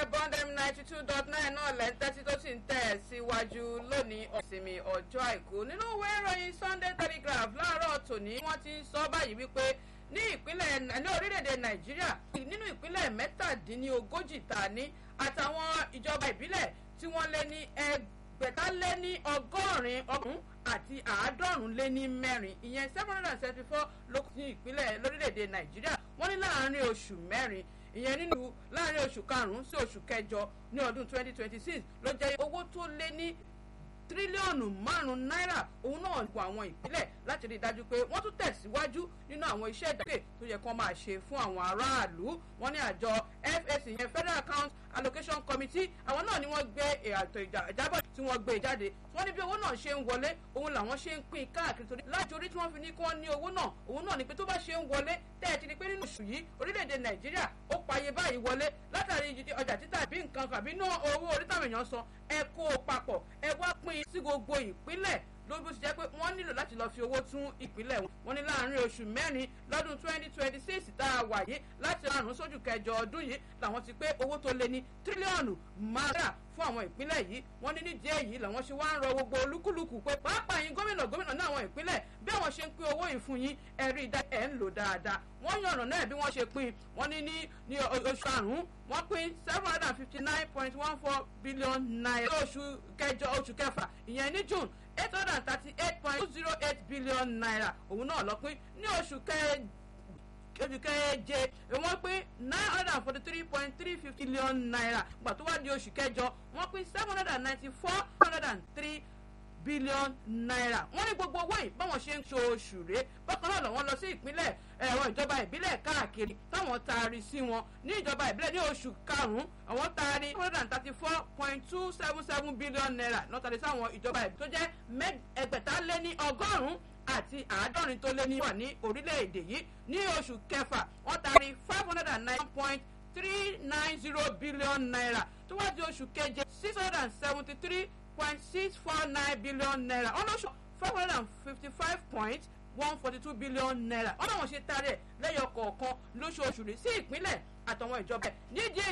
iléeṣẹ́ bond m ninety two dot nine náà lẹ́ńtẹ́sí tó sì ń tẹ̀ síwájú lónìí ọ̀sìnmi ọjọ́ àìkú nínú ìwé ìròyìn sunday telegraph láàárọ̀ tòní wọ́n ti ń sọ báyìí wípé ní ìpínlẹ̀ ní orílẹ̀-èdè nàìjíríà nínú ìpínlẹ̀ mẹ́tàdínlógójì ta ní àtàwọn ìjọba ìbílẹ̀ tí wọ́n lé ní ẹgbẹ̀ta lé ní ọgọ́rin ọdún àti àádọ́rùn lé ní mẹ́rin ìyẹn seven hundred and seventy four lókùn ní ìpínlẹ̀ lórílẹ̀‐èdè nàìjíríà wọ́n ní láàárín oṣù mẹ́rin ìyẹn nínú láàárín oṣù karùn-ún sí oṣù kẹjọ ní ọdún twenty twenty six ló jẹ́ owó tó lé ní tírílíọ̀nù márùn-ún náírà òun náà kó àwọn ìpínlẹ̀ láti rí i dájú pé wọ́n tún tẹ̀síwájú nínú àwọn iṣẹ́ ìdàgbé tó yẹ kán máa ṣe fún àwọn aráàlú wọ́n ní àjọ FAC yẹn Federal Account Allocation Committee àwọn náà ni wọ́n gbé ètò ìjábọ̀ tí wọ́n gbé jáde wọ́n ní bí owó náà ṣe ń wọlé òun làwọn ṣe ń pín káàkiri torí láti orí tí wọ́n fi ní kí wọ́n ní owó náà òun náà ni pé tó bá ṣe ń wọlé tẹ́ ẹ ti di pé nínú oṣù yìí orílẹ̀-èdè Nàìjíríà ó payé báyìí wọlé látàrí ọjà títà bí nǹkan kàbí ná owó orí táwọn èèyàn san ẹ kó o papọ̀ ẹ wá pín sí gbogbo ìpínlẹ̀ lórí bó ti jẹ́ pé wọ́n nílò láti lọ́ọ́ fi owó tún ìpínlẹ̀ wọn. wọ́n ní láàárín oṣù mẹ́rin lọ́dún twenty twenty six tá a wà yìí láti àrùn sójú kẹjọ ọdún yìí làwọn ti pé owó tó lé ní tírílíọ̀nù márùn fún àwọn ìpínlẹ̀ yìí wọ́n ní nídìí èyí làwọn ṣe wá ń rọ gbogbo olúkúlùkù pé pàápàá yín gómìnà gómìnà ní àwọn ìpínlẹ̀ bí àwọn ṣe ń pín owó yìí fún yín ẹ rí i dá ẹ̀ ń lò dáadáa wọ́n yànnà náà bí wọ́n ṣe pín wọ́n ní ní ní oṣù àrùn wọ́n pín seven hundred and fifty nine point one four billion naira oṣù kẹjọ oṣù kẹfà ìyẹn ní june eight hundred and thirty eight point two zero eight billion naira òun náà lọ pín ní oṣù kẹjọ oṣù keje wọ́n pín nine hundred and forty three point three fifty billion naira gbà tó wá di oṣù kẹjọ wọ́n pín seven hundred and ninety four hundred and three billion naira wọ́n ní gbogbo owó yìí báwọn ṣe ń ṣoṣù rèé bákan náà lọ́wọ́ lọ sí ìpínlẹ̀ ẹ̀rọ ìjọba ìbílẹ̀ káàkiri táwọn taari sí wọn ní ìjọba ìbílẹ̀ ní oṣù karùn-ún àwọn taari one hundred and thirty four point two seven seven billion naira lọ́tàrí sáwọn ìjọba ìbílẹ̀ tó jẹ́ ẹgbẹ̀ta lé ní ọgọ́rùn-ún àti àádọ́rin tó lé ní wà ní orílẹ̀-èdè yìí ní oṣù kẹfà wọ́n taari five hundred and nine point three nine zero billion naira tó wá di oṣù keje six hundred and seventy three point six four nine billion naira ọlọ́sọ five hundred and fifty five point one forty two billion naira ọ̀nà wọn ṣe taari ẹ̀ lẹ́yọ kọ̀ọ̀kan lóṣooṣù rí sí ìpínlẹ̀ àtàwọn ìjọba ẹ̀ nídìí